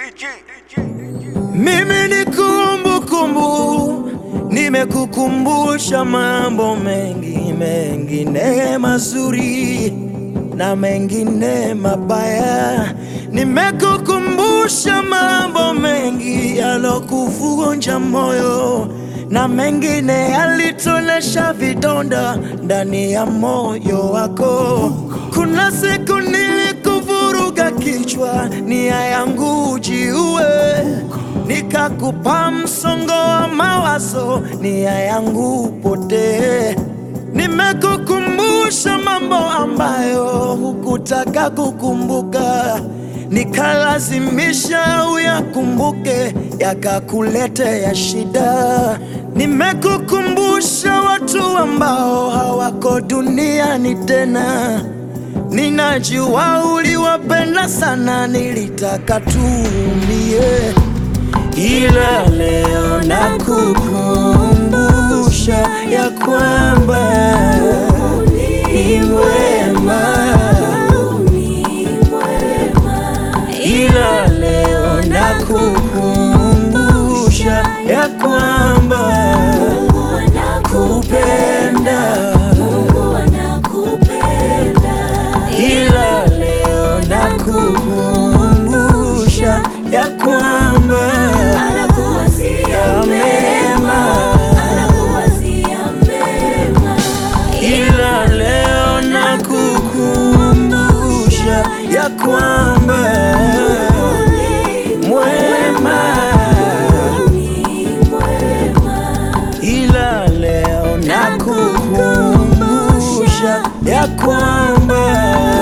Mimi ni kumbukumbu, nimekukumbusha mambo mengi mengine mazuri na mengine mabaya. Nimekukumbusha mambo mengi yalokuvunja moyo na mengine yalitonesha vidonda ndani ya moyo wako. Kuna siku nilikuvuruga kichwa, nia yangu jiue, nikakupa msongo wa mawazo, nia yangu potee. Nimekukumbusha mambo ambayo hukutaka kukumbuka, nikalazimisha uyakumbuke, yakakuletea shida. Nimekukumbusha watu ambao hawako duniani tena, ninajua uliwapenda sana, nilitaka tuumie, ila leo nakukumbusha ya kwamba ni mwema, ila leo nakukumbusha ya kwamba kupenda, ila leo nakukumbusha ya kwamba ya mema ila leo nakukumbusha ya kwamba mwema, ila leo nakukumbusha ya kwamba